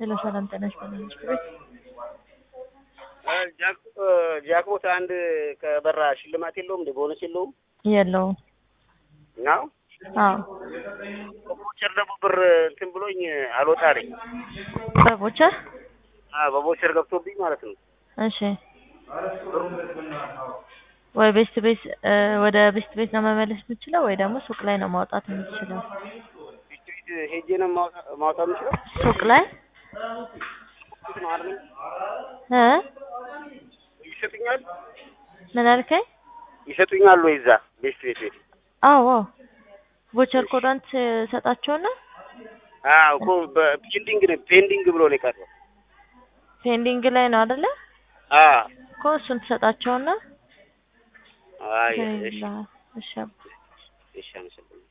ሄሎ ሰላም ጤና ይስጥልኝ። ቤት ጃክቦት አንድ ከበራ ሽልማት የለውም እንደ ቦነስ የለውም የለውም። ነው አዎ በቦቸር ደግሞ ብር እንትን ብሎኝ አልወጣ አለኝ። በቦቸር አዎ በቦቸር ገብቶብኝ ማለት ነው። እሺ ወይ ቤስት ቤት ወደ ቤስት ቤት ነው መመለስ የምችለው ወይ ደግሞ ሱቅ ላይ ነው ማውጣት የምችለው? ስትሪት ሄጄ ነው ማውጣ- ማውጣት የምችለው ሱቅ ላይ ነው አይደል? እ ይሰጡኛል ምን አልከኝ? ይሰጡኛል ወይ እዛ ቤስት ቤት ቤት አዎ ቦቸር ኮዳንት ሰጣቸውና አዎ እኮ በፔንዲንግ ነው ፔንዲንግ ብሎ ነው የቀረው። ፔንዲንግ ላይ ነው አይደለ? አዎ እኮ እሱን ትሰጣቸውና አይ እሺ ይላል። እሺ እሺ አመሰግናለሁ።